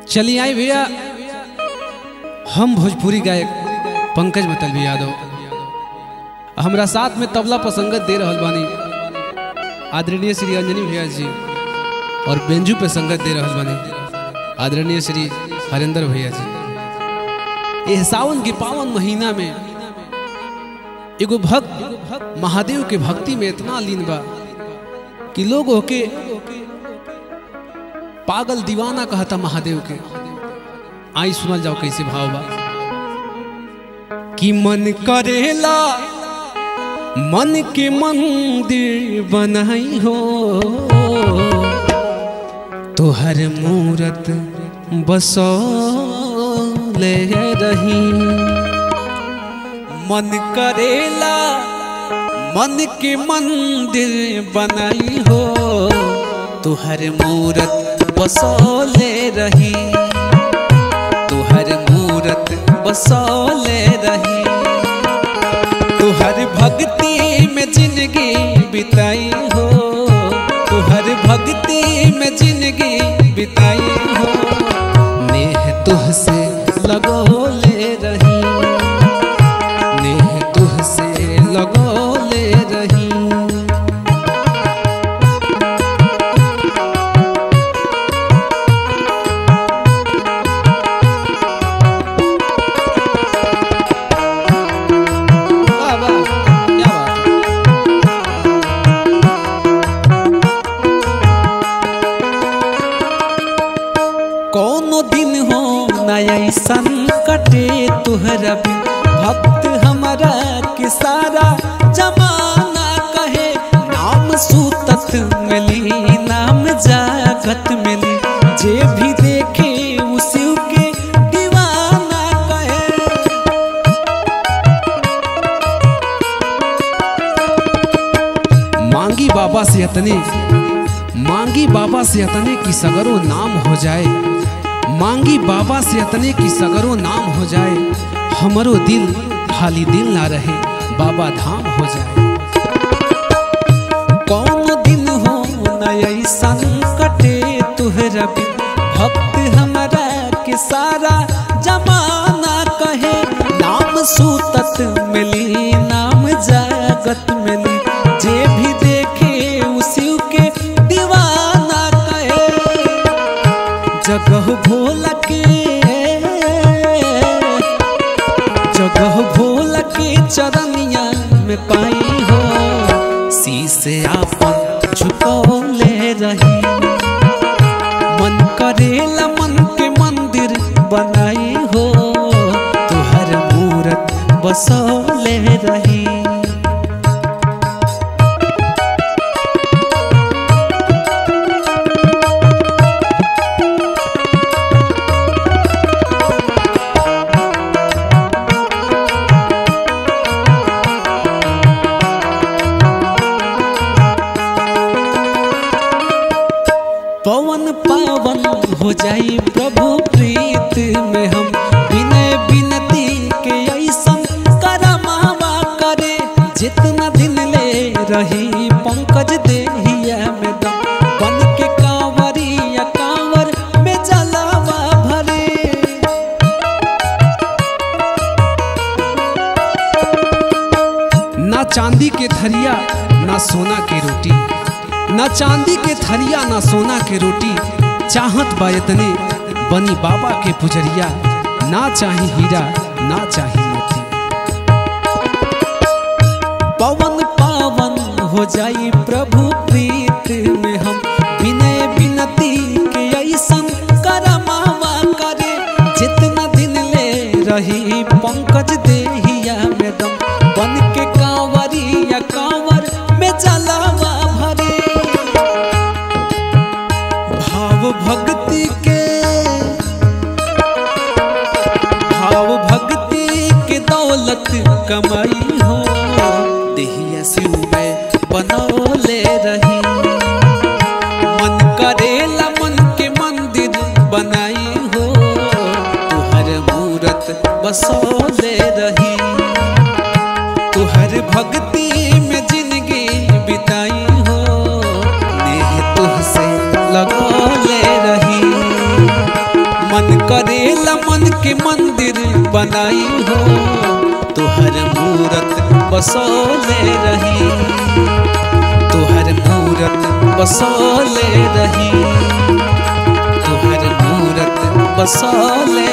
चलिए आई भैया हम भोजपुरी गायक पंकज मतलबी यादव हमरा साथ में तबला पर संगत दे रहल बानी आदरणीय श्री अंजनी भैया जी और बेंजू पे संगत दे रहल बानी आदरणीय श्री हरेंद्र भैया जी ये सावन के पावन महीना में एगो भक्त महादेव के भक्ति में इतना लीन बा कि लोग होके पागल दीवाना कहता महादेव के आई सुनल जाओ कैसे भाव बा कि मन करेला मन के मंदिर बनाई हो तोहर मूरत बसो ले रही मन करेला मन के मंदिर बनाई हो तुहर मूरत बसौले रही तुहर मूरत बसौले रही तुहर भक्ति में जिंदगी बिताई हो तुहर भक्ति में जिंदगी बिताई हो नेह तुहसे लगोले रही नेह तुहसे लगोले रही वाह वाह क्या बात है कोनो दिन हो नया संकटे तुहरा बिन भक्त हमारा के सारा जमाना कहे नाम सूतत मिली नाम जागत मिली जे भी देखे उसी के दीवाना कहे मांगी बाबा से अतने मांगी बाबा से अतने की सगरो नाम हो जाए मांगी बाबा से अतने की सगरो नाम हो जाए हमरो दिल खाली दिल ना रहे बाबा धाम हो जाए कौन दिन हो नया संकटे तुहरा बिन भक्त हमारा के सारा जमाना कहे नाम सूतत मिली नाम जागत मिली जे भी देखे उसी के दीवाना कहे जगह भोल के जगह भोल के चरनिया में पाई हो शीशे आपन झुकौले रही मन करेला मन के मंदिर बनाई हो तुहर मूरत बसौले रही पवन पावन हो जाई प्रभु प्रीत में हम विनय विनती के ऐसन करमावा करे जितना दिन ले रही पंकज देहिया में दम बन के कांवरिया कांवर में जलावा भरे ना चांदी के थरिया ना सोना के रोटी ना चांदी के थरिया ना सोना के रोटी चाहत बायतने बनी बाबा के पुजरिया ना चाही हीरा ना चाही मोती पवन पावन हो जाई प्रभु प्रीत में हम विनय विनती के ऐसन करमावा करे जितना दिन ले रही पंकज देहिया में दम बन के कांवरिया कांवर में जलावा भरे भाव भक्ति के भाव भक्ति के दौलत कमाई हो देहिया शिव में बनौले रही मन करेला मन के मंदिर बनाई हो तुहर मूरत बसौले रही तुहर भक्ति में जिंदगी बिताई हो नेह तुहसे लगौले रही मन के मंदिर बनाई हो तुहर मूरत बसोले रही तुहर मूरत बसोले रही तुहर मूरत बसोले